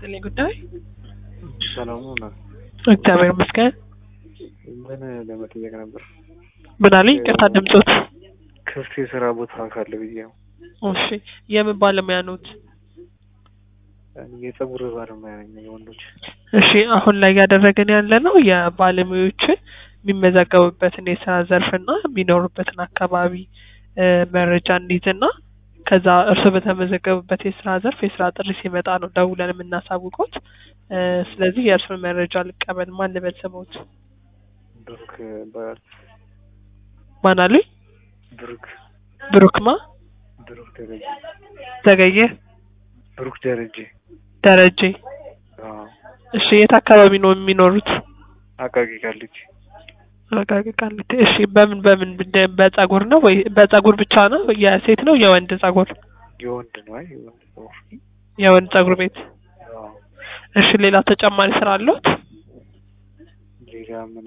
ይስጥልኝ ጉዳይ ሰላሙ ነው። እግዚአብሔር ይመስገን። ምን ለመጠየቅ ነበር? ምን አለኝ? ይቅርታ ድምጾት። ክፍት የስራ ቦታ ካለ ብዬ ነው። እሺ የምን ባለሙያ ኖት? የጸጉር ባለሙያ ነኝ የወንዶች። እሺ አሁን ላይ እያደረግን ያለ ነው የባለሙያዎችን የሚመዘገቡበትን የስራ ዘርፍና የሚኖሩበትን አካባቢ እ መረጃ እንዲይዝና ከዛ እርሱ በተመዘገቡበት የስራ ዘርፍ የስራ ጥሪ ሲመጣ ነው ደውለን የምናሳውቁት። እ ስለዚህ የእርሱን መረጃ ልቀበል። ማን ልበል ስሞት? ብሩክ ይባላል። ማን አሉኝ? ብሩክ ብሩክማ ብሩክ ደረጀ ዘገየ ብሩክ ደረጀ። ደረጀ። አዎ እሺ የት አካባቢ ነው የሚኖሩት? አቃቂ ቃሊቲ። አቃቂ ቃሊቲ። እሺ በምን በምን ብደ- በጸጉር ነው ወይ በጸጉር ብቻ ነው? የሴት ነው የወንድ ጸጉር? የወንድ ነው። አይ የወንድ ጸጉር። የወንድ ጸጉር ቤት። አዎ እሺ ሌላ ተጨማሪ ስራ አለዎት? ሌላ ምን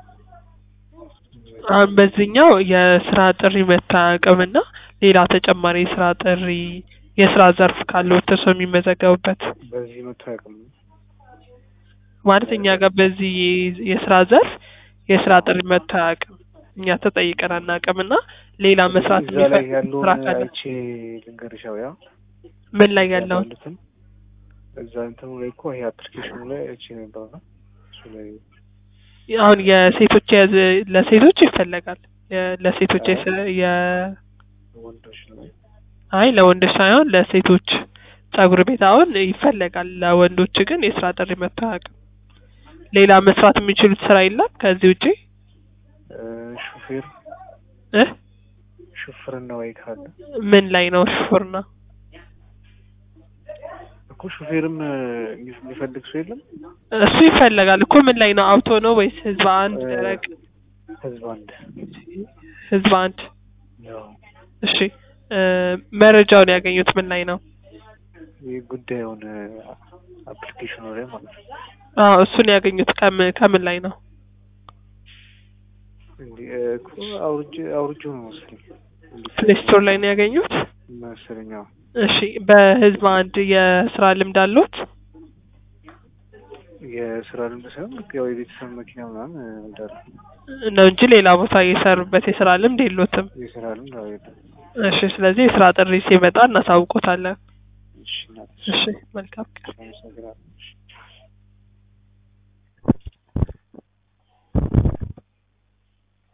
አሁን በዚህኛው የስራ ጥሪ መታቀምና ሌላ ተጨማሪ የስራ ጥሪ የስራ ዘርፍ ካለዎት እርሶ የሚመዘገቡበት በዚህ መቶ አያውቅም። ማለት እኛ ጋር በዚህ የስራ ዘርፍ የስራ ጥሪ መጥቶ አያውቅም። እኛ ተጠይቀን አናውቅምና ሌላ መስራት እዛ ላይ የሚፈልግ ስራ ያለውን ካለ አይቼ ልንገርሻው ያ ምን ላይ ያለውን ያሉትን እዛ እንትኑ ላይ እኮ ይሄ አፕሊኬሽኑ ላይ አይቼ ነበር ነው እሱ ላይ አሁን የሴቶች የዝ ለሴቶች ይፈለጋል የ- ለሴቶች የስ- የ ወንዶች ነው። አይ ለወንዶች ሳይሆን ለሴቶች ጸጉር ቤት አሁን ይፈለጋል። ለወንዶች ግን የስራ ጥሪ መጥቶ አያውቅም። ሌላ መስራት የሚችሉት ስራ የለም ከዚህ ውጪ እ ሹፌር እ ሹፍርና ወይ ካለ ምን ላይ ነው ሹፍርና? እኮ ሹፌርም እ የሚፈልግ ሰው የለም። እሱ ይፈለጋል እኮ ምን ላይ ነው? አውቶ ነው ወይስ ህዝብ አንድ እ ደረቅ ህዝብ አንድ ህዝብ አንድ? ያው እሺ እ መረጃውን ያገኙት ምን ላይ ነው? ይህ ጉዳዩን አፕሊኬሽኑ ላይ ማለት ነው። አዎ እሱን ያገኙት ከምን ከምን ላይ ነው? እንዲህ እ እኮ አውርጄ አውርጄው ነው መሰለኝ ፕሌይ ስቶር ላይ ነው ያገኙት? መሰለኝ። አዎ እሺ በህዝብ አንድ የስራ ልምድ አለዎት? የስራ ልምድ ሳይሆን ልክ ያው የቤተሰብ መኪና ምናምን እንዳለ ነው እንጂ ሌላ ቦታ የሰሩበት የስራ ልምድ የሎትም። የስራ ልምድ አዎ የለም። እሺ ስለዚህ የስራ ጥሪ ሲመጣ እናሳውቆታለን። እሺ እናቴ፣ እሺ መልካም ቀን። አመሰግናለሁ።